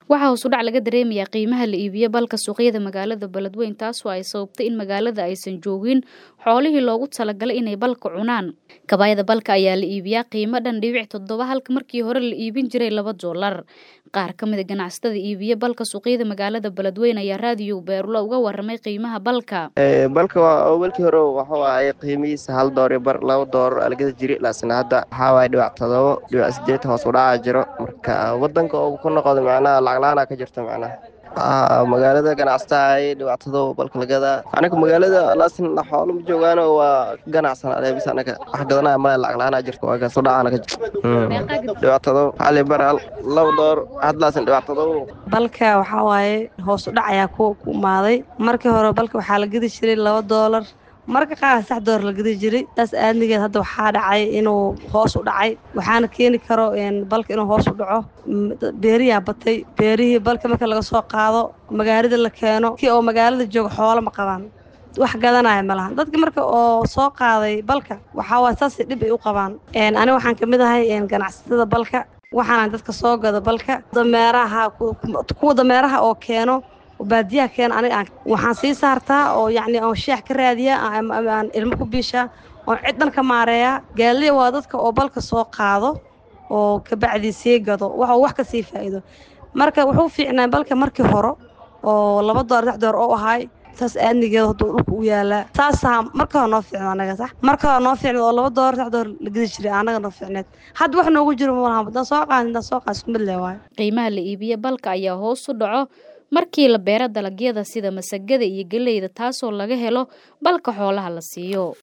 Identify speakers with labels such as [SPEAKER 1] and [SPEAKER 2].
[SPEAKER 1] waxaa hoos u dhac laga dareemayaa qiimaha la iibiyo balka suuqyada magaalada beledweyne taasoo ay sababtay in magaalada aysan joogin xoolihii loogu talagalay inay balka cunaan kabaayada balka ayaa la iibiyaa qiimo dhan dhibic toddoba halka markii hore la iibin jiray laba doolar qaar ka mid a ganacsatada iibiya balka suuqyada magaalada beledweyne ayaa raadiyo beerula uga waramay qiimaha balka
[SPEAKER 2] balka awalkii hore waxuu ahay qiimihiisa hal door iyo bar laba doolar algada jiri laasna hadda waxaa waay dhibac todobo dhibac sideetan hoos u dhaca jiro marka wadanka oo ku noqdo macnaha lacagla-aana ka jirta macnaha magaalada ganacsataa dhibaatado balka lagadaa anaga magaalada laasin xoolo ma joogaano waa ganacsan aleebis anaga wax gadanaya male lacagla-aana jirta waa kaas u dhacaana ka jirta dhibaatado xali bar laba door hadlaasin dhibaatado
[SPEAKER 3] balka waxaa waaye hoos u dhac ayaa ku imaaday markii hore balka waxaa la gedi jiray laba doolar marka qaar sax door la gedi jiray taas aadnigeed hadda waxaa dhacay inuu hoos u dhacay waxaana keeni karo balka inuu hoos u dhaco beeriyaa batay beerihii balka marka laga soo qaado magaalada la keeno kii oo magaalada jooga xoolo ma qabaan wax gadanaya ma lahan dadka marka oo soo qaaday balka waxaa waay saasay dhib ay u qabaan aniga waxaan ka mid ahay ganacsatada balka waxaana dadka soo gada balka dameeraha kuwa dameeraha oo keeno baadiyaha keena aniga waxaan sii saartaa oo yacni aan sheex ka raadiya aan ilmo ku biishaa oon cid dhan ka maareeyaa gaaliya waa dadka oo balka soo qaado oo kabacdii sii gado wax wax ka sii faa'iido marka wuxuu fiicnaa balka markii hore oo laba door sax door oo ahaay saas aadnigeeda hadduu dhulka u yaalaa saasaa marka hore noo fiicna anaga sax marka hore noo fiicneed oo laba door sax door la gedi jiray anaga noo fiicneed hadda wax noogu jiro ma lahan haddaan soo qaadin haddaan soo qaad isku mid leh waayo
[SPEAKER 1] qiimaha la iibiye balka ayaa hoos u dhaco markii la beero dalagyada sida masagada iyo geleyda taasoo laga helo balka xoolaha la siiyo